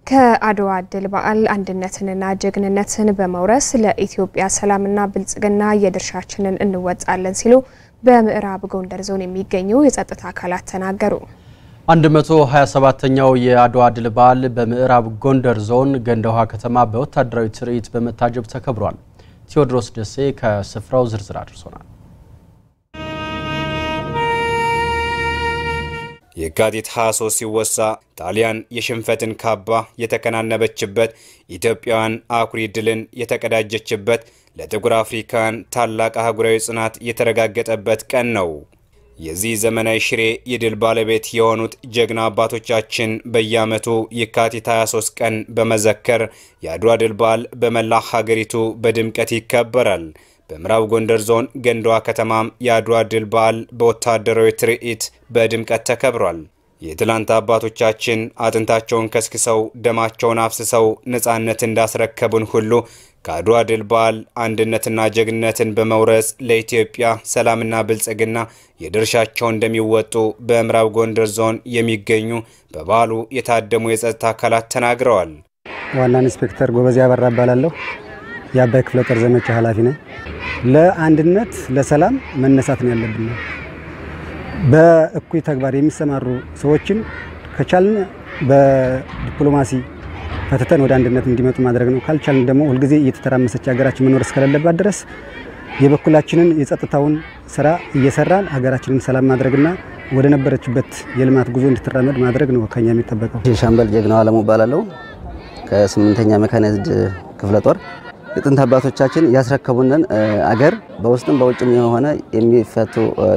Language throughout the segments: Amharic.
ከአድዋ ድል በዓል አንድነትንና ጀግንነትን በመውረስ ለኢትዮጵያ ሰላምና ብልጽግና የድርሻችንን እንወጣለን ሲሉ በምዕራብ ጎንደር ዞን የሚገኙ የጸጥታ አካላት ተናገሩ። 127ኛው የአድዋ ድል በዓል በምዕራብ ጎንደር ዞን ገንደ ውሃ ከተማ በወታደራዊ ትርኢት በመታጀብ ተከብሯል። ቴዎድሮስ ደሴ ከስፍራው ዝርዝር አድርሶናል። የካቲት 23 ሲወሳ ጣሊያን የሽንፈትን ካባ የተከናነበችበት፣ ኢትዮጵያውያን አኩሪ ድልን የተቀዳጀችበት፣ ለጥቁር አፍሪካውያን ታላቅ አህጉራዊ ጽናት የተረጋገጠበት ቀን ነው። የዚህ ዘመናዊ ሽሬ የድል ባለቤት የሆኑት ጀግና አባቶቻችን በየዓመቱ የካቲት 23 ቀን በመዘከር የአድዋ ድል በዓል በመላ ሀገሪቱ በድምቀት ይከበራል። በምዕራብ ጎንደር ዞን ገንደ ውሃ ከተማም የአድዋ ድል በዓል በወታደራዊ ትርኢት በድምቀት ተከብሯል። የትላንት አባቶቻችን አጥንታቸውን ከስክሰው ደማቸውን አፍስሰው ነፃነት እንዳስረከቡን ሁሉ ከአድዋ ድል በዓል አንድነትና ጀግንነትን በመውረስ ለኢትዮጵያ ሰላምና ብልጽግና የድርሻቸው እንደሚወጡ በምዕራብ ጎንደር ዞን የሚገኙ በበዓሉ የታደሙ የጸጥታ አካላት ተናግረዋል። ዋና ኢንስፔክተር ጎበዜ አበራ እባላለሁ። የአባይ ክፍለ ጦር ዘመቻ ኃላፊ ነኝ። ለአንድነት ለሰላም መነሳት ነው ያለብን። በእኩይ ተግባር የሚሰማሩ ሰዎችን ከቻልን በዲፕሎማሲ ፈትተን ወደ አንድነት እንዲመጡ ማድረግ ነው። ካልቻልን ደግሞ ሁልጊዜ እየተተራመሰች ሀገራችን መኖር እስከሌለባት ድረስ የበኩላችንን የጸጥታውን ስራ እየሰራን ሀገራችንን ሰላም ማድረግና ወደ ነበረችበት የልማት ጉዞ እንድትራመድ ማድረግ ነው ከኛ የሚጠበቀው። ሻምበል ጀግናው አለሙ እባላለሁ ከስምንተኛ ሜካናይዝድ ክፍለ ጦር የጥንት አባቶቻችን ያስረከቡንን አገር በውስጥም በውጭም የሆነ የሚፈቱ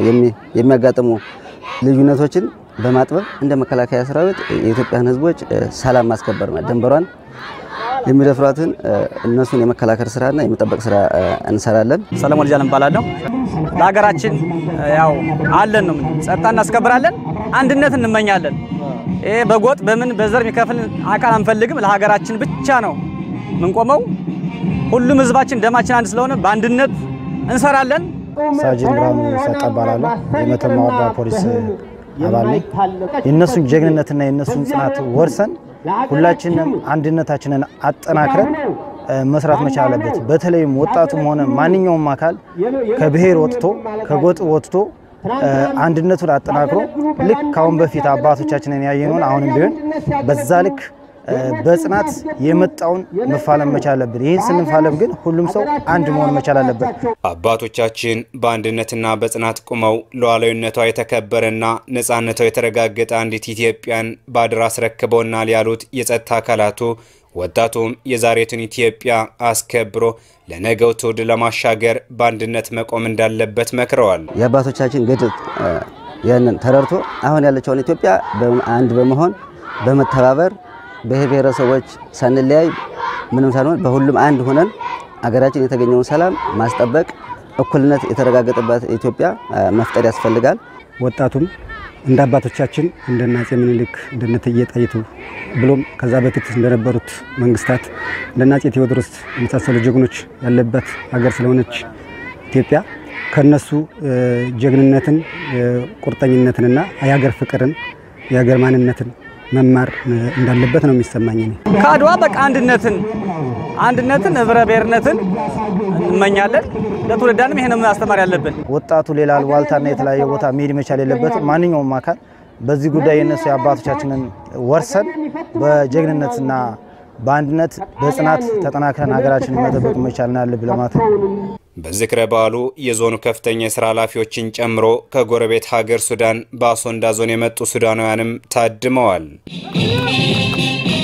የሚያጋጥሙ ልዩነቶችን በማጥበብ እንደ መከላከያ ሰራዊት የኢትዮጵያን ሕዝቦች ሰላም ማስከበር ድንበሯን የሚደፍሯትን እነሱን የመከላከል ስራና የመጠበቅ ስራ እንሰራለን። ሰለሞን ልጃን እባላለሁ። ለሀገራችን ያው አለን ነው ጸጥታ እናስከብራለን፣ አንድነት እንመኛለን። ይሄ በጎጥ በምን በዘር የሚከፍል አካል አንፈልግም። ለሀገራችን ብቻ ነው ምንቆመው። ሁሉም ህዝባችን ደማችን አንድ ስለሆነ በአንድነት እንሰራለን። ሳጅን ብርሃኑ ሰጠ እባላለሁ። የመተማ ወረዳ ፖሊስ አባል ነኝ። የእነሱን ጀግንነትና የእነሱን ጽናት ወርሰን ሁላችንም አንድነታችንን አጠናክረን መስራት መቻል አለበት። በተለይም ወጣቱም ሆነ ማንኛውም አካል ከብሔር ወጥቶ ከጎጥ ወጥቶ አንድነቱን አጠናክሮ ልክ ካሁን በፊት አባቶቻችንን ያየነውን አሁንም ቢሆን በዛ ልክ በጽናት የመጣውን መፋለም መቻል አለብን። ይህን ስንፋለም ግን ሁሉም ሰው አንድ መሆን መቻል አለበት። አባቶቻችን በአንድነትና በጽናት ቁመው ሉዓላዊነቷ የተከበረና ነፃነቷ የተረጋገጠ አንዲት ኢትዮጵያን በአደራ አስረክበውናል ያሉት የጸጥታ አካላቱ ወጣቱም የዛሬቱን ኢትዮጵያ አስከብሮ ለነገው ትውልድ ለማሻገር በአንድነት መቆም እንዳለበት መክረዋል። የአባቶቻችን ገድል ያንን ተረድቶ አሁን ያለችውን ኢትዮጵያ አንድ በመሆን በመተባበር ብሔር ብሔረሰቦች ሳንለያይ ምንም ሳንሆን በሁሉም አንድ ሆነን አገራችን የተገኘውን ሰላም ማስጠበቅ፣ እኩልነት የተረጋገጠባት ኢትዮጵያ መፍጠር ያስፈልጋል። ወጣቱም እንደ አባቶቻችን እንደነ አፄ ምኒልክ እንደነ እቴጌ ጣይቱ ብሎም ከዛ በፊት እንደነበሩት መንግስታት እንደነ አፄ ቴዎድሮስ የመሳሰሉ ጀግኖች ያለበት ሀገር ስለሆነች ኢትዮጵያ ከነሱ ጀግንነትን፣ ቁርጠኝነትንና የሀገር ፍቅርን የሀገር ማንነትን መማር እንዳለበት ነው የሚሰማኝ። ከአድዋ በቃ አንድነትን አንድነትን ህብረ ብሔርነትን እንመኛለን። ለትውልዳንም ይሄን ማስተማር ያለብን። ወጣቱ ሌላ ዋልታና የተለያየ ቦታ መሄድ መቻል የለበትም። ማንኛውም አካል በዚህ ጉዳይ የነሱ የአባቶቻችንን ወርሰን በጀግንነትና በአንድነት በጽናት ተጠናክረን ሀገራችንን መጠበቅ መቻል አለብን ለማለት ነው። በዝክረ በዓሉ የዞኑ ከፍተኛ የስራ ኃላፊዎችን ጨምሮ ከጎረቤት ሀገር ሱዳን በአሶንዳ ዞን የመጡ ሱዳናውያንም ታድመዋል።